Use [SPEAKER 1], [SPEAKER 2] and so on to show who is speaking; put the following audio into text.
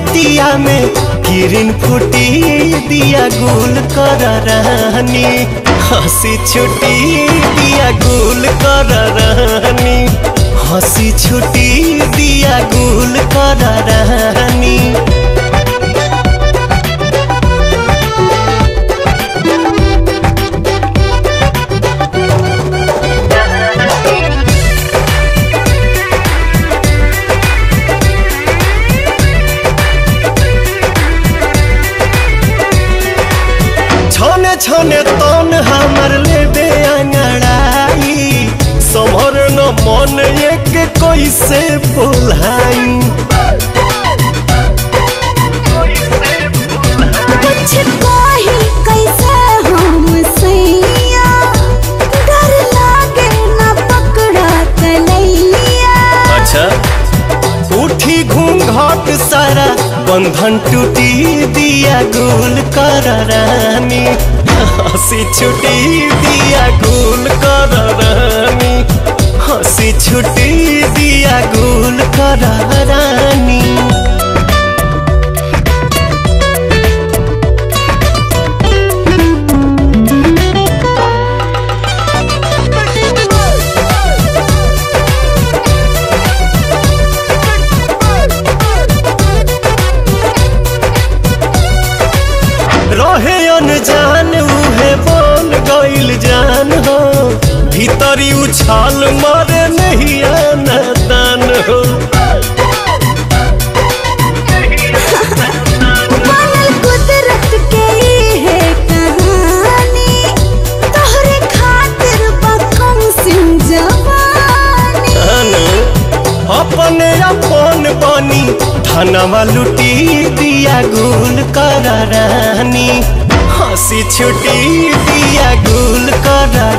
[SPEAKER 1] रतिया में किरण फूटी दिया गुल कर रहनी हंसी छुटी दिया गुल कर रहनी हंसी छुटी दिया गुल कर रहनी छने छने तन हमर लेबे अंगड़ाई समर न मन एक कैसे बोलाई
[SPEAKER 2] कुछ कही कैसे हम सैया डर लागे न पकड़ा कलैया
[SPEAKER 1] अच्छा उठी घूंघट सारा बंधन टूटी दिया गुल कर रानी हंसी छुटी दिया गुल कर रानी हंसी छुटी दिया गुल कर रानी रहे अनजान उहे बोल गइल जान हो भीतरी उछाल मारे नहीं आना दान हो
[SPEAKER 2] बनल कुदरत के ई है कहानी तोहरे खातिर बकम सिंह जवानी
[SPEAKER 1] अनु, अपने अपन बनी धनवा लुटी दिया गुल कर रानी हंसी छुटी दिया गुल कर